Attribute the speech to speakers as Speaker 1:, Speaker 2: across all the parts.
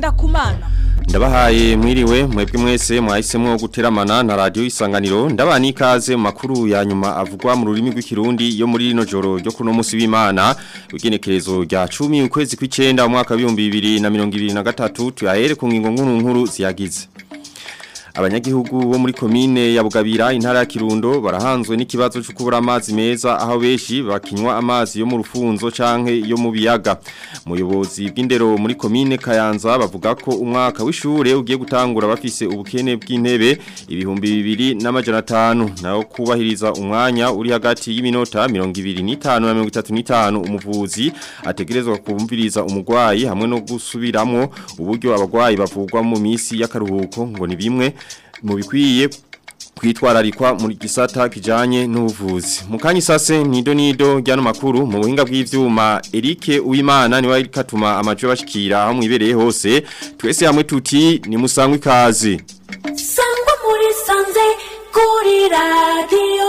Speaker 1: Ngendakumana
Speaker 2: Ndabahaye mwiriwe mwebwe mwese mwahisemo guteramana na radio isanganiro ndabani ikaze mu makuru ya nyuma avugwa mu rurimi rw'ikirundi yo muri rino joro ryo kuno munsi w'Imana ugenekerezo rya 10 ukwezi kw'icenda umwaka wa 2023 tuyahere ku ngingo nkuru nkuru ziyagize abanyagihugu bo muri komine ya Bugabira intara ya Kirundo barahanzwe n'ikibazo cyo kubura amazi meza aho beshi bakinywa amazi yo mu rufunzo canke yo mu biyaga muyobozi bw'indero muri komine Kayanza bavuga ko umwaka w'ishure ugiye gutangura bafise ubukene bw'intebe ibihumbi bibiri n'amajana atanu nayo kubahiriza umwanya uri hagati y'iminota 25 na 35 umuvuzi ategerezwa kumviriza umugwayi hamwe no gusubiramwo uburyo abagwayi bavugwa mu misi y'akaruhuko ngo ni bimwe mu bikwiye kwitwararikwa muri gisata kijanye n'ubuvuzi mukanyi sase nido nido ryano makuru mu buhinga bw'ivyuma Eric Uwimana ni wari katuma amajo bashikira aho mwibereye hose twese hamwe tuti ni musangwe kazi
Speaker 3: sangwa muri sanze kuri radio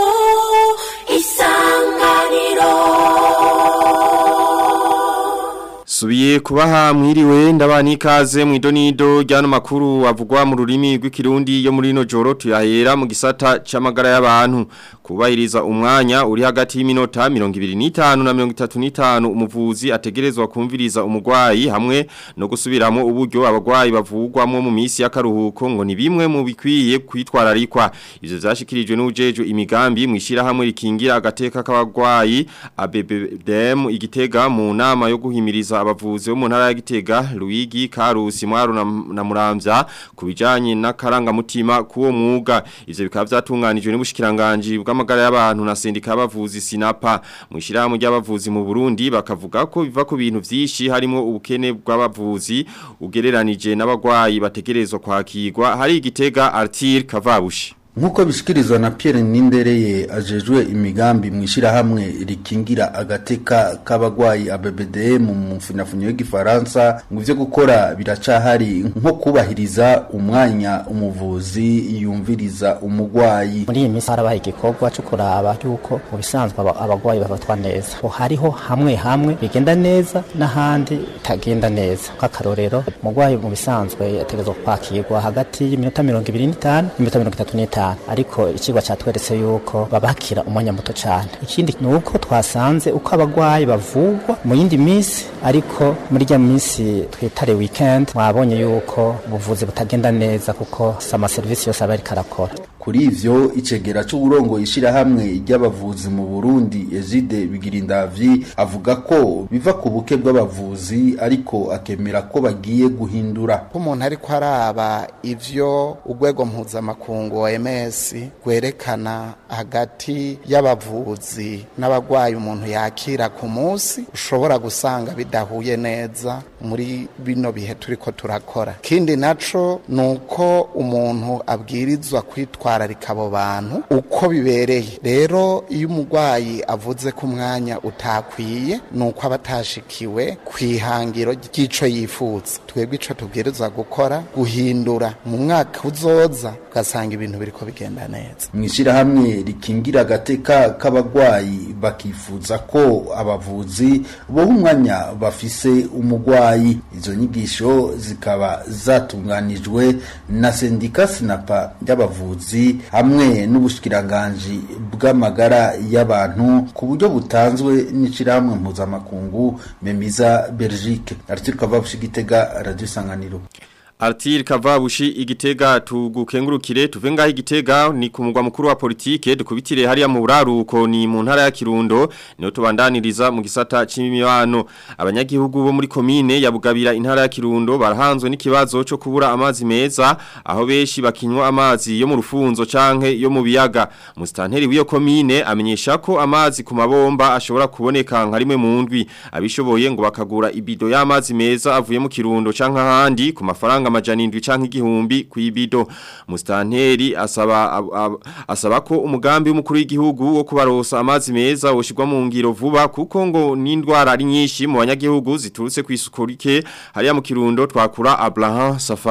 Speaker 3: isanganiro
Speaker 2: Subiye kubaha mwiriwe ndabani ikaze mu idonido ryano makuru avugwa mu rurimi rw'ikirundi yo muri no joro tuyahera mu gisata c'amagara y'abantu kubahiriza umwanya uri hagati y'iminota 25 na 35 umuvuzi ategerezwa kumviriza umugwayi hamwe no gusubiramo uburyo abagwayi bavugwamo mu misi y'akaruhuko ngo ni bimwe mu bikwiye kwitwararikwa ivyo vyashikirijwe n'ujejo imigambi mwishira hamwe rikingira agateka k'abagwayi ABBDM igitega mu nama yo guhimiriza abavuzi bo mu ntara ya Gitega Luigi Karusi Mwaro na, na Muramvya kubijanye n'akaranga mutima kuwo mwuga ivyo bikaba vyatunganijwe n'ubushikiranganje bw'amagara y'abantu na sendika y'abavuzi Sinapa mwishira mu ry'abavuzi mu Burundi bakavuga ko biva ku bintu vyinshi harimo ubukene bw'abavuzi ugereranije n'abagwayi bategerezwa kwakirwa hari igitega Artir Kavabushi
Speaker 4: Nkuko bishikirizwa na Pierre Nindereye ajejwe imigambi mwishirahamwe rikingira agateka k'abagwayi ABBDM mu mfunafunyo y'igifaransa ngo ivyo gukora biracahari nko kubahiriza umwanya umuvuzi yumviriza umugwayi
Speaker 5: muri iyi minsi harabaye igikorwa cyo kuraba yuko mu bisanzwe abagwayi bafatwa neza ho hariho hamwe hamwe bigenda neza n'ahandi bitagenda neza nk'akarorero umugwayi mu bisanzwe yategezwa kwakirwa hagati y'iminota mirongo ibiri n'itanu n'iminota mirongo itatu n'itanu ariko ikigwa cyatweretse yuko babakira umwanya muto cyane ikindi ni uko twasanze uko abagwayi bavugwa mu yindi minsi ariko muri rya minsi twitare weekend mwabonye yuko ubuvuzi butagenda neza kuko sama serivisi yose aba ariko arakora
Speaker 4: kuri ivyo icegera c'uburongo ishirahamwe ry'abavuzi mu Burundi Ezide Bigirindavyi avuga ko biva ku buke bw'abavuzi ariko akemera ko bagiye guhindura
Speaker 6: ko umuntu ariko araba ivyo urwego mpuzamakungu OMS rwerekana hagati y'abavuzi n'abagwayi umuntu yakira ku munsi ushobora gusanga bidahuye neza muri bino bihe turiko turakora kindi naco nuko umuntu abwirizwa kwitwara kwitwararika abo bantu uko bibereye rero iyo umurwayi avuze ko umwanya utakwiye nuko aba atashikiwe ku ihangiro ry'ico yifuza twebwe ico tubwirizwa gukora guhindura mu mwaka uzoza ugasanga ibintu biriko bigenda neza
Speaker 4: mwishirahamwe rikingira agateka k'abagwayi bakifuza ko abavuzi boha umwanya bafise umugwayi izo nyigisho zikaba zatunganijwe na sendika sinapa y'abavuzi hamwe n'ubushikiranganje bw'amagara y'abantu ku buryo butanzwe n'ishirahamwe mpuzamakungu Memiza Belgique Arthur Kavabushi Gitega Radio Sanganiro
Speaker 2: Artir Kavabushi igitega tugukengurukire tuve ngaho igitega ni ku mugwa mukuru wa politike dukubitire hariya mu buraruko ni mu ntara ya Kirundo niho tubandaniriza mu gisata c'imibano abanyagihugu bo muri komine ya Bugabira intara ya Kirundo barahanzwe n'ikibazo cyo kubura amazi meza aho beshi bakinywa amazi yo mu rufunzo canke yo mu biyaga mustanteri w'iyo komine amenyesha ko amazi ku mabomba ashobora kuboneka nka rimwe mu ndwi abishoboye ngo bakagura ibido y'amazi meza avuye mu Kirundo canke ahandi ku mafaranga amafaranga amajana indwi canke igihumbi kuibido mustanteri asaba ab, ab, asaba ko umugambi w'umukuru w'igihugu wo kubarosa amazi meza woshirwa mu ngiro vuba kuko ngo n'indwara ari nyinshi mu banyagihugu ziturutse kwisukurike hariya mu kirundo twakura Abraham Safari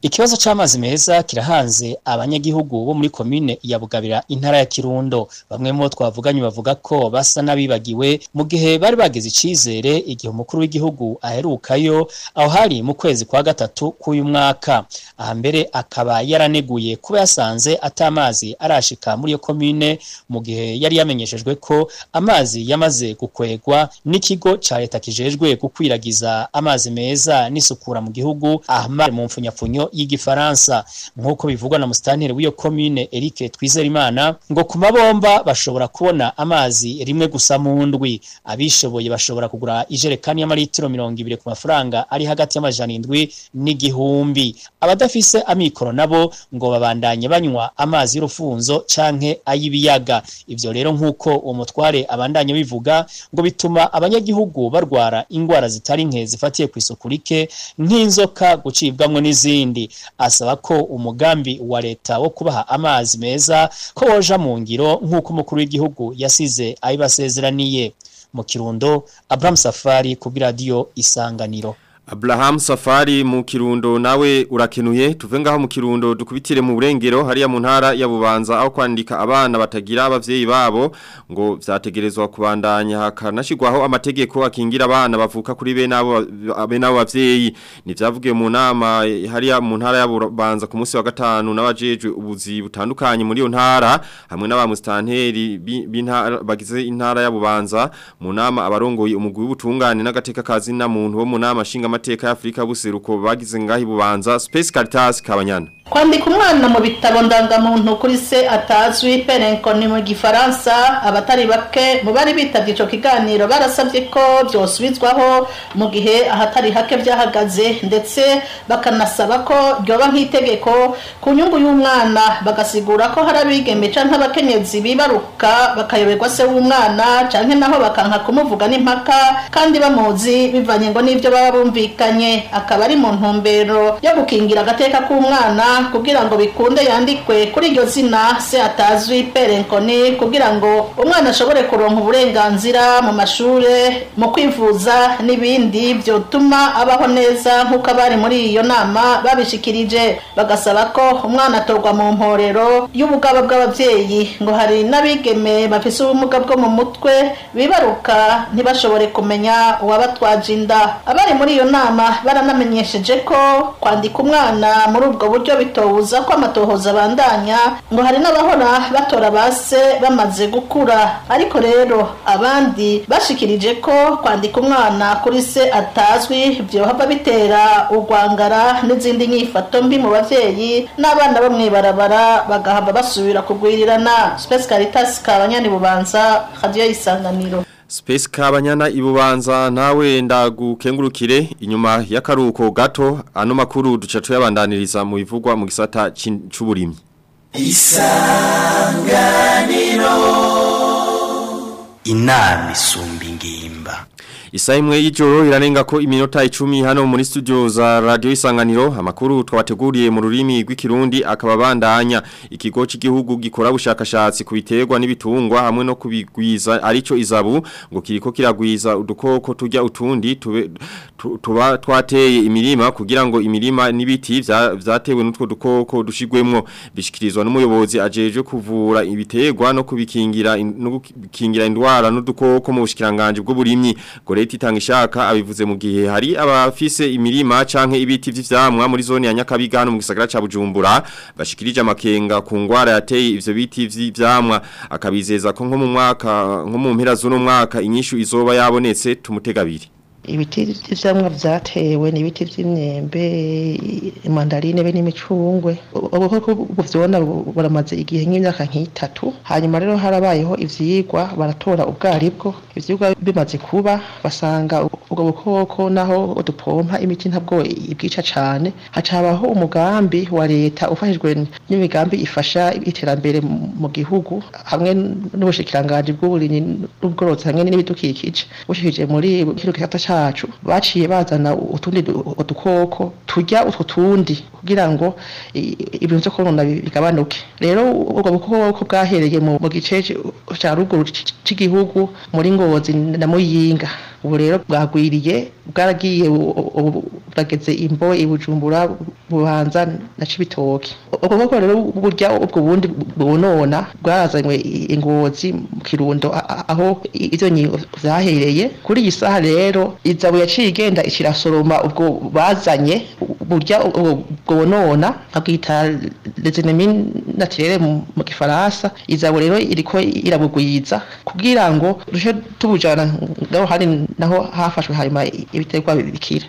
Speaker 1: Ikibazo c'amazi meza kirahanze abanyagihugu bo muri komine ya Bugabira intara ya Kirundo bamwe mu bo twavuganye bavuga ko basa nabibagiwe mu gihe bari bageze icizere igihe umukuru w'igihugu aherukayo aho hari mu kwezi kwa gatatu k'uyu mwaka aha mbere akaba yaraneguye kuba yasanze atamazi arashika muri iyo komine mu gihe yari yamenyeshejwe ko amazi yamaze gukwegwa n'ikigo ca leta kijejwe gukwiragiza amazi meza n'isukura mu gihugu ahma mu mfunyapfunyo y'igifaransa nk'uko bivugwa na musitanteri w'iyo komine Eric Twizerimana ngo ku mabomba bashobora kubona amazi rimwe gusa mu ndwi abishoboye bashobora kugura ijerekani y'amaritiro mirongo ibiri ku mafaranga ari hagati y'amajana indwi n'igihumbi abadafise amikoro nabo ngo babandanye banywa amazi y'urufunzo canke ay'ibiyaga ivyo rero nk'uko uwo mutware abandanye bivuga ngo bituma abanyagihugu barwara ingwara zitari nke zifatiye ku isuku rike nk'inzoka gucibwamwo n'izindi asaba ko umugambi wa leta wo kubaha amazi meza ko woja mu ngiro nk'uko umukuru w'igihugu yasize ayibasezeraniye mu kirundo Abraham Safari ku radio isanganiro
Speaker 2: Abraham Safari mu Kirundo nawe urakenuye tuve ngaho mu Kirundo dukubitire mu burengero hariya mu ntara ya Bubanza aho kwandika abana batagira abavyeyi babo ngo vyategerezwa kubandanya hakanashirwaho amategeko akingira abana bavuka kuri be nabo be nabo bavyeyi ni vyavugiye mu nama hariya mu ntara ya Bubanza ku munsi wa gatanu n'abajejwe ubuzi butandukanye muri yo ntara hamwe n'abamustanteri b'intara bagize intara ya Bubanza mu nama abarongoye umugwi w'ubutungane n'agateka kazi na muntu bo mu nama shinga amateka ya Afrika buseruko bagize ngahi bubanza Space Caritas kabanyana
Speaker 7: kwandika umwana mu bitabo ndangamuntu kuri se atazwi perenko ni mu gifaransa abatari bake mu bari bitabye ico kiganiro barasabye ko byosubizwaho mu gihe ahatari hake byahagaze ndetse bakanasaba ko ryoba nk'itegeko ku nyungu y'umwana bagasigura ko hari abigeme canke abakenyezi bibaruka bakayoberwa se w'umwana canke naho bakanka kumuvuga n'impaka kandi bamuzi bivanye ngo n'ivyo baba bumvikanye akaba ari mu ntumbero yo gukingira agateka k'umwana kugira ngo bikunde yandikwe kuri iryo zina se atazwi perenkoni kugira ngo umwana ashobore kuronka uburenganzira mu mashure mu kwivuza n'ibindi byotuma abaho neza nk'uko abari muri iyo nama babishikirije bagasaba ko umwana atorwa mu mporero y'ubugaba bw'ababyeyi ngo hari n'abigeme bafise ubumuga bwo mu mutwe bibaruka ntibashobore kumenya uwabatwaje inda abari muri iyo nama baranamenyesheje ko kwandika umwana muri ubwo buryo bitobuza ko amatohoza abandanya ngo hari n'abahora batora base bamaze gukura ariko rero abandi bashikirije ko kwandika umwana kuri se atazwi byohava bitera urwangara n'izindi nyifato mbi mu bavyeyi n'abana bo mwibarabara bagahava basubira kugwirirana Space Caritas kabanyani bubanza radio isanganiro
Speaker 2: Space kabanyana ibubanza nawe ndagukengurukire inyuma y'akaruko gato ano makuru duca tuyabandaniriza mu bivugwa mu gisata c'uburimyi
Speaker 8: Isanganiro Inami isumba ingimba
Speaker 2: Isa imwe y'ijoro irarenga ko iminota 10 hano muri studio za radio isanganiro amakuru twabateguriye mu rurimi rw'ikirundi akaba bandanya ikigo cy'igihugu gikora bushakashatsi ku biterwa n'ibitungwa hamwe no kubigwiza arico izabu ngo kiriko kiragwiza udukoko tujya utundi tube tuba twateye imirima kugira ngo imirima n'ibiti vyatewe n'utwo dukoko dushigwemwo bishikirizwa n'umuyobozi ajeje kuvura ibiterwa no kubikingira no gukingira indwara n'udukoko mu bushikiranganje bw'uburimyi gore leta itanga ishaka abivuze mu gihe hari abafise imirima canke ibiti vy'ivyamwa muri zone ya Nyakabiga hano mu gisagara ca Bujumbura bashikirije amakenga ku ngwara yateye ivyo biti vy'ivyamwa akabizeza ko nko mu mwaka nko mu mpera z'uno mwaka inyishu izoba yabonetse tumutegabiri
Speaker 9: ibiti vy'ivyamwa vyatewe ni ibiti vy'imyembe mandarine be n'imicungwe ubukoko buvyona buramaze igihe nk'imyaka nk'itatu hanyuma rero harabayeho ivyigwa baratora ubwaribwo ivyigwa bimaze kuba basanga ubwo bukoko naho dupompa imiti ntabwo ibwica cane hacabaho umugambi wa leta ufashijwe n'imigambi ifasha iterambere mu gihugu hamwe n'ubushikiranganji bw'uburimyi n'ubworozi hamwe n'ibidukikije bushikije muri kino gisata cacu baciye bazana utundi udukoko turya utwo tundi kugira ngo ibintu vyo konona bigabanuke rero ubwo bukoko bwahereye mu gice ca ruguru c'igihugu muri ngozi na muyinga ubu rero bwagwiriye bwaragiye ubu burageze imbo ibujumbura bubanza na cibitoke ubwo koko rero burya ubwo bundi bunona bwarazanywe ingozi mu kirundo aho izo nyigo zahereye kuri iyi saha rero izabu yaciye igenda ikirasoroma ubwo bazanye burya ubwo bunona babwita lezenemin naturelle mu gifaransa izabu rero iriko irabugwiza kugira ngo rushe tubujana ngaho hari naho hafashwe hanyuma ibiterwa bikira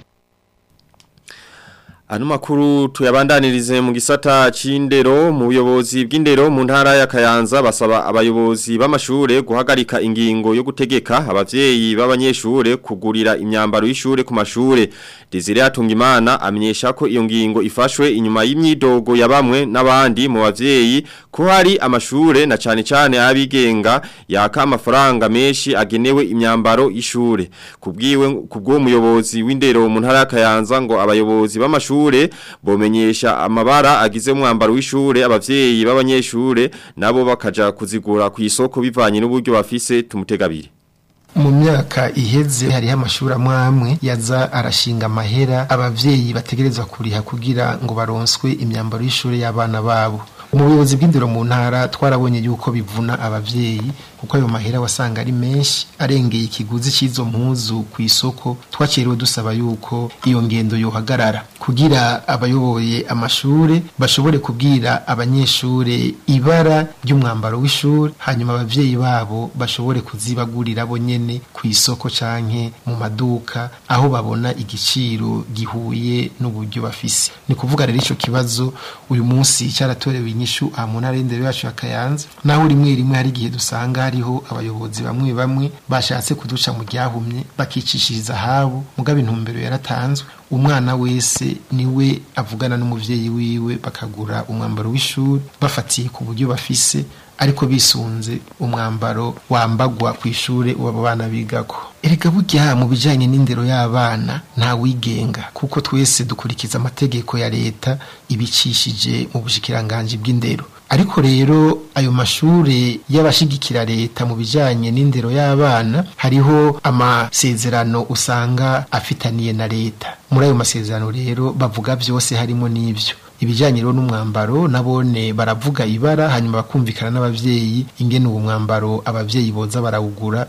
Speaker 2: Ano makuru tuyabandanirize mu gisata c'indero mu buyobozi bw'indero mu ntara ya Kayanza basaba abayobozi b'amashure guhagarika ingingo yo gutegeka abavyeyi b'abanyeshure kugurira imyambaro y'ishure ku mashure Desire Atungimana amenyesha ko iyo ngingo ifashwe inyuma y'imyidogo ya bamwe n'abandi mu bavyeyi ko hari amashure na cane cane abigenga yaka amafaranga menshi agenewe imyambaro y'ishure kubwiwe kubwo muyobozi w'indero mu ntara ya Kayanza ngo abayobozi b'amashure ishure bomenyesha amabara agize umwambaro w'ishure abavyeyi b'abanyeshure nabo bakaja kuzigura ku isoko bivanye n'uburyo bafise tumutegabire
Speaker 10: mu myaka iheze hariho amashuri amwe amwe yaza arashinga amahera abavyeyi bategerezwa kuriha kugira ngo baronswe imyambaro y'ishure y'abana babo mu buyobozi bw'indero mu ntara twarabonye yuko bivuna abavyeyi kuko ayo mahera wasanga ari menshi arengeye ikiguzi cy'izo mpuzu ku isoko twakiriwe dusaba yuko iyo ngendo yohagarara kugira abayoboye amashure bashobore kubwira abanyeshure ibara ry'umwambaro w'ishure hanyuma abavyeyi babo bashobore kuzibagurira bo nyene ku isoko canke mu maduka aho babona igiciro gihuye n'uburyo bafise ni kuvuga rero ico kibazo uyu munsi cyaratorewe inyishu aha mu ntara y'indero yacu ya Kayanza naho rimwe rimwe hari igihe dusanga hariho abayobozi bamwe bamwe bashatse kuduca mu ryahumye bakicishiriza habo mugabe intumbero yaratanzwe umwana wese niwe avugana n'umuvyeyi wiwe bakagura umwambaro w'ishuri bafatiye ku buryo bafise ariko bisunze umwambaro wambagwa ku ishure uwo bana bigako erega burya mu bijanye n'indero y'abana nta wigenga kuko twese dukurikiza amategeko ya leta ibicishije mu bushikiranganje bw'indero ariko rero ayo mashure y'abashigikira leta mu bijanye n'indero y'abana hariho amasezerano usanga afitaniye na leta muri ayo masezerano rero bavuga byose harimo n'ivyo ibijyanye rero n'umwambaro nabone baravuga ibara hanyuma bakumvikana n'abavyeyi ingene uwo mwambaro abavyeyi boza barawugura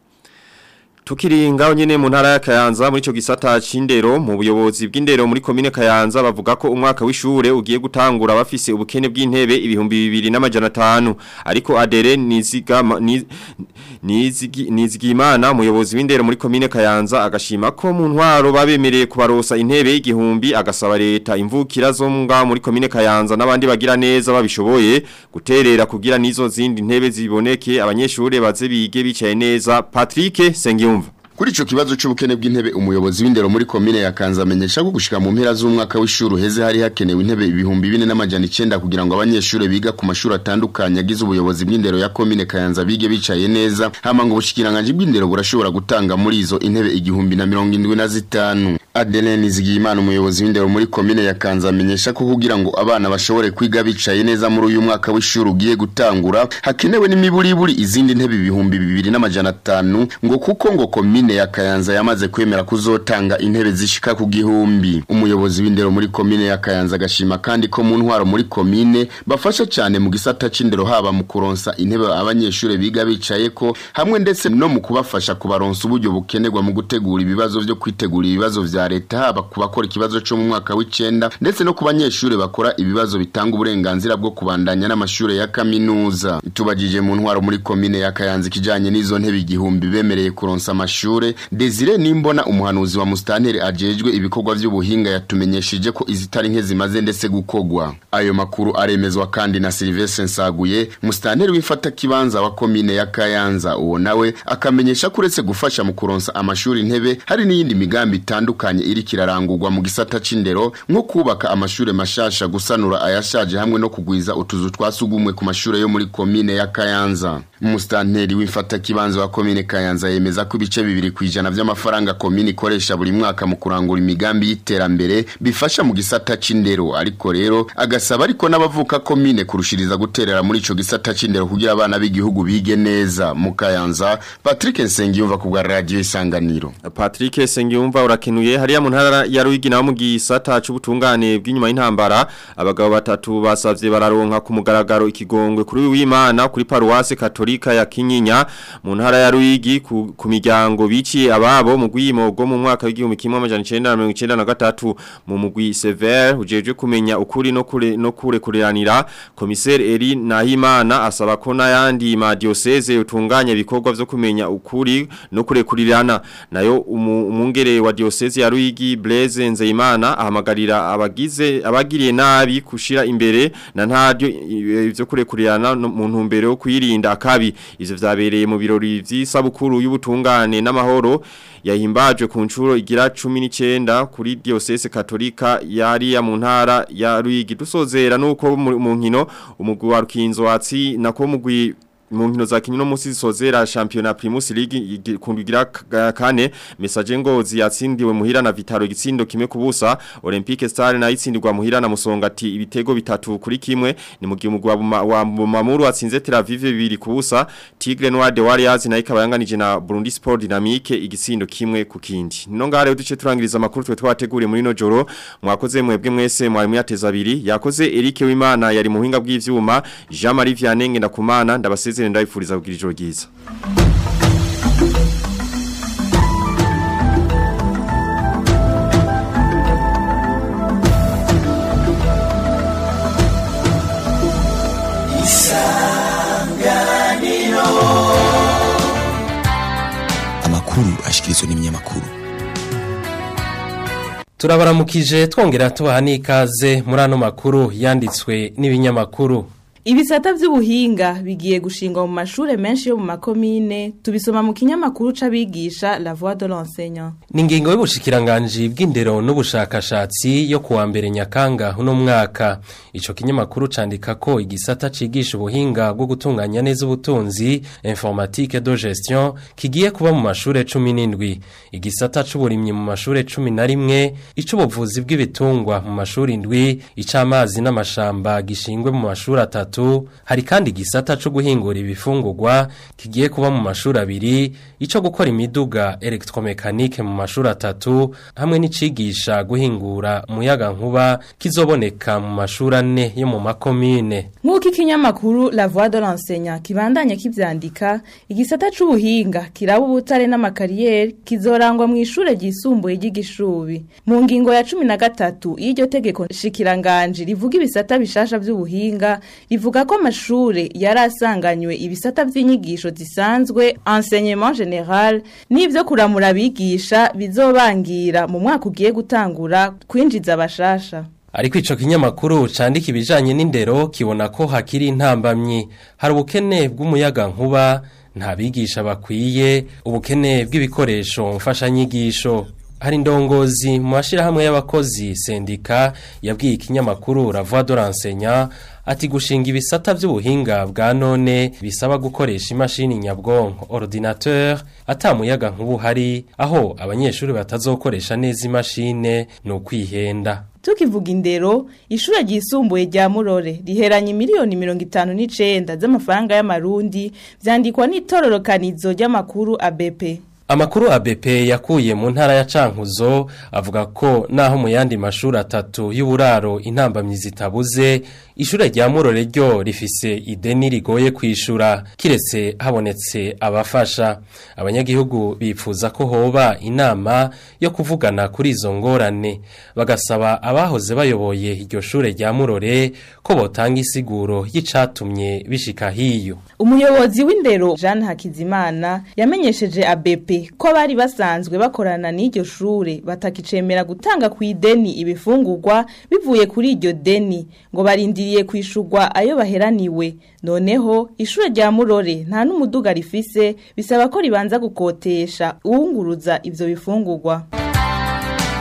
Speaker 2: Tukiri ngaho nyene mu ntara ya Kayanza muri ico gisata c'indero mu buyobozi bw'indero muri komine Kayanza bavuga ko umwaka w'ishure ugiye gutangura bafise ubukene bw'intebe ibihumbi 2500 ariko adere niziga nizigi nizigimana umuyobozi w'indero muri komine Kayanza agashima ko mu ntwaro babemereye kubarosa intebe y'igihumbi agasaba leta imvukira zo nga muri komine Kayanza n'abandi bagira neza babishoboye guterera kugira nizo zindi ntebe ziboneke abanyeshure baze bige bicaye neza Patrick Sengiyumva
Speaker 11: Kuri ico kibazo c'ubukene bw'intebe umuyobozi w'indero muri komine ya Kanza amenyesha ko gushika mu mpera z'umwaka w'ishuri heze hari hakenewe intebe ibihumbi 2400 kugira ngo abanyeshure biga ku mashuri atandukanye agize ubuyobozi bw'indero ya komine Kayanza bige bicaye neza hama ngo ubushikiranganje bw'indero burashobora gutanga muri izo intebe igihumbi na 75 Adeline Zigimana umuyobozi w'indero muri komine ya Kanza amenyesha ko kugira ngo abana bashobore kwiga bicaye neza muri uyu mwaka w'ishuri ugiye gutangura hakenewe n'imiburiburi izindi ntebe ibihumbi 2500 ngo kuko ngo komine komine ya Kayanza yamaze kwemera kuzotanga intebe zishika ku gihumbi umuyobozi w'indero muri komine ya Kayanza gashima kandi ko mu ntwaro muri komine bafasha cyane mu gisata c'indero haba mu kuronsa intebe abanyeshure biga bicaye ko hamwe ndetse no mu kubafasha kubaronsa uburyo bukenerwa mu gutegura ibibazo byo kwitegura ibibazo vya leta haba kubakora ikibazo cyo mu mwaka w'icenda ndetse no ku banyeshure bakora ibibazo bitanga uburenganzira bwo kubandanya n'amashure ya kaminuza tubajije mu ntwaro muri komine ya Kayanza kijanye n'izo ntebe igihumbi bemereye kuronsa amashure amashure Desire Nimbona umuhanuzi wa Mustanteri ajejwe ibikorwa by'ubuhinga yatumenyesheje ko izitari nke zimaze ndetse gukogwa ayo makuru aremezwa kandi na Sylvestre Nsaguye Mustanteri wifata kibanza wa komine ya Kayanza uwo nawe akamenyesha kuretse gufasha mu kuronsa amashuri intebe hari n'iyindi migambi itandukanye itandukanye iri kirarangurwa mu gisata c'indero nko kubaka amashure mashasha gusanura ayashaje hamwe no kugwiza utuzu twasugumwe ku mashure yo muri komine ya Kayanza umustanteri w'imfata kibanza wa komine Kayanza yemeza ko ibice bibiri kwijana vy'amafaranga komine ikoresha buri mwaka mu kurangura imigambi y'iterambere bifasha mu gisata c'indero ariko rero agasaba ariko n'abavuka komine kurushiriza guterera muri ico gisata c'indero kugira abana b'igihugu bige neza mu Kayanza Patrick Nsengiyumva ku bwa radio isanganiro
Speaker 2: Patrick Sengiyumva urakenuye hariya mu ntara ya Ruyigi naho mu gisata c'ubutungane bw'inyuma y'intambara abagabo batatu basavye bararonka ku mugaragaro ikigongwe kuri w'Imana kuri paruwase katolika ya Kinyinya mu ntara ya Ruyigi ku, ku miryango biciye ababo mu gwimogo mu mwaka w'igihumbi kimwe amajana 1993 mu mugwi Sever ujeje kumenya ukuri no kure no kure kureranira komiseri Eri Nahimana asaba ko n'ayandi ma diocese utunganya ibikorwa vyo kumenya ukuri no kure kurirana nayo umu- umungere wa diocese ya Ruyigi Blaise Nzeyimana ahamagarira abagize abagiriye nabi kushira imbere na ntaryo i- ivyo kure kurirana no- mu ntumbero yo kwirinda akabi ivyo vyabereye mu birori vy'isabukuru y'ubutungane n'amahoro yahimbajwe ku nshuro igira 19 kuri diocese katolika yari ya mu ntara ya Ruyigi dusozera nuko mu mu nkino umugwi wa Rukinzo watsi nako mugwi mu nkino za kinyo no musi zisozera championa Primus League igi- kundugira k- kane message ngozi yatsindiwe muhira na Vitaro gitsindo kimwe kubusa Olympique Star na itsindirwa muhira na Musongati ibitego bitatu kuri kimwe ni mu gihe umugwi wa Buma- wa Mamuru atsinze Tel Aviv bibiri kubusa Tigre Noir de Warriors na ikaba yanganije na Burundi Sport Dynamique igitsindo kimwe ku kindi no ngare uduce turangiriza makuru twe twateguriye muri no joro mwakoze mwebwe mwese mwari muyateza abiri yakoze Eric Wimana yari mu buhinga bw'ivyuma Jean Marie Vianney ndakumana ndabasezerera ndabifuriza kugira ijoro ryiza
Speaker 12: amakuru ashikirizwa n'ibinyamakuru
Speaker 13: turabaramukije twongera tubaha n'ikaze muri ano makuru yanditswe n'ibinyamakuru
Speaker 14: Ibisata vy'ubuhinga bigiye gushingwa mu mashure menshi yo mu makomine tubisoma mu kinyamakuru c'abigisha La Voix de l'enseignant.
Speaker 13: ni ingingo y'ubushikiranganji bw'indero n'ubushakashatsi yo kuwa mbere nyakanga uno mwaka ico kinyamakuru candika ko igisata cigisha ubuhinga bwo gutunganya neza ubutunzi informatique de gestion kigiye kuba mu mashure 17 igisata c'uburimyi mu mashure 11 ic'ubuvuzi bw'ibitungwa mu mashure indwi ic'amazi n'amashamba gishingwe mu mashure atatu hari kandi igisata co guhingura ibifungurwa kigiye kuba mu mashure abiri ico gukora imiduga electromechanique mu mashure atatu hamwe n'icigisha guhingura umuyaga nkuba kizoboneka mu mashure ane yo mu makomine
Speaker 14: Nk'uko ikinyamakuru La Voix de l'enseignant kibandanya kivyandika, igisata c'ubuhinga kiraba ubutare n'amakariyeri kizorangwa mu ishure ryisumbuye ry'igishubi. Mu ngingo ya 13 y'iryo tegeko shikiranganje rivuga ibisata bishasha vy'ubuhinga, rivuga ko amashure yari asanganywe ibisata vy'inyigisho zisanzwe enseignement général n'ivyo kuramura abigisha bizobangira mu mwaka ugiye gutangura kwinjiza abashasha.
Speaker 13: Ariko ico kinyamakuru candika ibijanye n'indero kibona ko hakiri intambamyi hari ubukene bw'umuyaga nkuba nta bigisha bakwiye ubukene bw'ibikoresho mfashanyigisho hari indongozi mu mashirahamwe y'abakozi sendika yabwiye ikinyamakuru La Voix de l'enseignant ati gushinga ibisata vy'ubuhinga bwa none bisaba gukoresha imashini nyabwonko ordinateur atamuyaga nkubu hari aho abanyeshuri batazokoresha neza imashine no kwihenda
Speaker 14: Tukivuga indero, ishure ryisumbuye rya Murore riheranye miliyoni mirongo itanu n'icenda z'amafaranga y'amarundi vyandikwa n'itororokanizo ry'amakuru ABP.
Speaker 13: Amakuru ABP yakuye mu ntara ya Cankuzo avuga ko naho mu yandi mashuri atatu y'uburaro intambamyi zitabuze ishure rya Murore ryo rifise ideni rigoye kwishura kiretse habonetse abafasha abanyagihugu bipfuza ko hoba inama yo kuvugana kuri izo ngorane bagasaba abahoze bayoboye iryo shure rya Murore ko botanga isiguro y'icatumye bishika hiyo
Speaker 14: Umuyobozi w'indero Jeanne Hakizimana yamenyesheje ABP ko bari basanzwe bakorana n'iryo shure batakicemera gutanga ku ideni ibifungurwa bivuye kuri iryo deni ngo barindiriye kwishurwa ayo baheraniwe noneho ishure rya Murore nta n'umuduga rifise bisaba ko ribanza gukotesha uwunguruza ivyo bifungurwa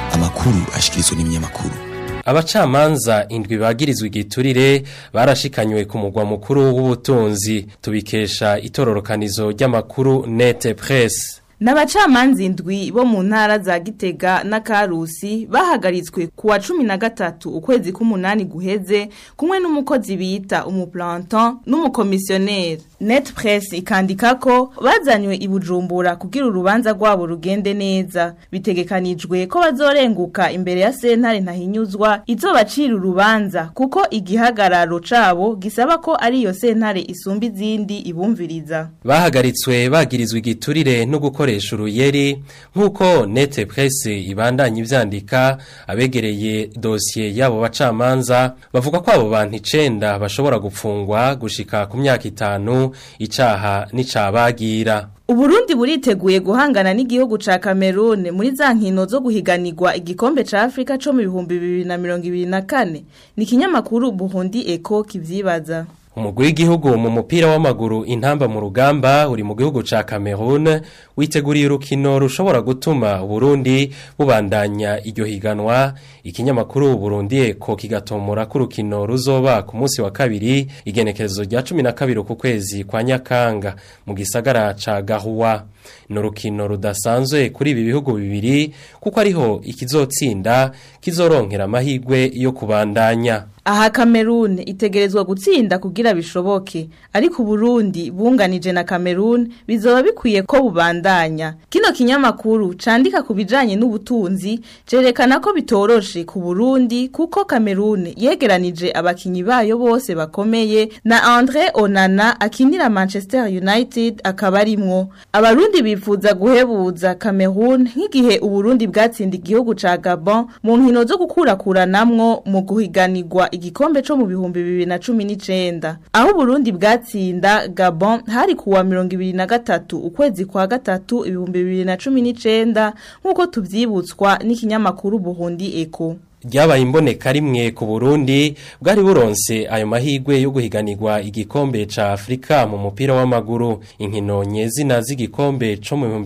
Speaker 12: amakuru ashikirizwa n'ibinyamakuru
Speaker 13: abacamanza indwi bagirizwa igiturire barashikanywe ku mugwa mukuru w'ubutunzi tubikesha itororokanizo ry'amakuru nete presse
Speaker 14: N'abacamanza indwi bo mu ntara za Gitega na Karusi bahagaritswe ku wa cumi na gatatu ukwezi k'umunani guheze kumwe n'umukozi bita umuplanton n'umukomisiyoneri Net Press ikandika ko bazanywe i Bujumbura kugira urubanza rwabo rugende neza bitegekanijwe ko bazorenguka imbere ya sentare ntahinyuzwa izobacira urubanza kuko igihagararo cabo gisaba ko ari iyo sentare isumba izindi ibumviriza
Speaker 13: bahagaritswe bagirizwa igiturire no gukoresha uruyeri nk'uko nete presse ibandanya ivyandika abegereye dosiye yabo bacamanza bavuga ko abo bantu icenda bashobora gupfungwa gushika ku myaka itanu icaha n'icabagira
Speaker 14: Uburundi buriteguye guhangana n'igihugu ca Cameroon muri za nkino zo guhiganirwa igikombe ca Afrika co mu bihumbi bibiri na mirongo ibiri na kane ni ikinyamakuru Burundi Eco kivyibaza
Speaker 13: umugwi w'igihugu mu mupira w'amaguru intamba mu rugamba uri mu gihugu ca Cameroon witeguriye urukino rushobora gutuma Burundi bubandanya iryo higanwa ikinyamakuru Burundi eko kigatomora ko urukino ruzoba ku munsi wa kabiri igenekerezo rya 12 ku kwezi kwa Nyakanga mu gisagara ca Gahuwa ni urukino rudasanzwe kuri ibi bihugu bibiri kuko ariho ikizotsinda kizoronkera amahirwe yo kubandanya
Speaker 14: Aha Cameroon itegerezwa gutsinda kugira bishoboke ariko Burundi bunganije na Cameroon bizoba bikwiye ko bubandanya kino kinyamakuru candika ku bijanye n'ubutunzi cerekana ko bitoroshe ku Burundi kuko Cameroon yegeranije abakinyi bayo bose bakomeye na André Onana akinira Manchester United akaba arimwo abarundi bifuza guhebuza Cameroon nk'igihe Uburundi bwatsinda igihugu ca Gabon mu nkino zo gukurakuranamwo mu guhiganirwa igikombe co mu bihumbi bibiri na cumi n'icenda aho Burundi bwatsinda Gabon hari kuwa mirongo ibiri na gatatu ukwezi kwa gatatu ibihumbi bibiri na cumi n'icenda nk'uko tuvyibutswa n'ikinyamakuru Burundi Eco
Speaker 13: ryabaye imboneka rimwe ku Burundi bwari buronse ayo mahigwe yo guhiganirwa igikombe ca Afrika mu mupira w'amaguru inkino nyezina z'igikombe co mu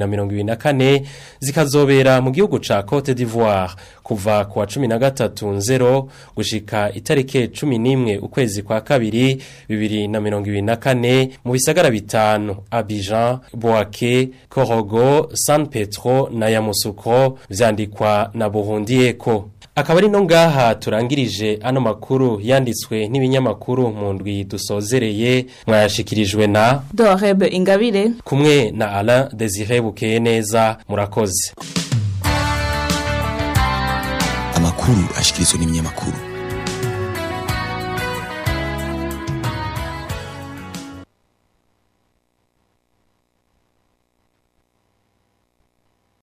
Speaker 13: 2024 zikazobera mu gihugu ca Cote d'Ivoire kuva ku wa 13 nzero gushika itarike 11 ukwezi kwa kabiri 2024 mu bisagara bitanu Abidjan, Boaké, Korogo, San Petro na Yamoussoukro vyandikwa na Burundi Eco akaba ari no ngaha turangirije ano makuru yanditswe n'ibinyamakuru mu ndwi dusozereye mwayashikirijwe na
Speaker 14: Dorebe Ingabire
Speaker 13: kumwe na Alain Desire Bukeye neza murakoze
Speaker 12: amakuru ashikirizwa n'ibinyamakuru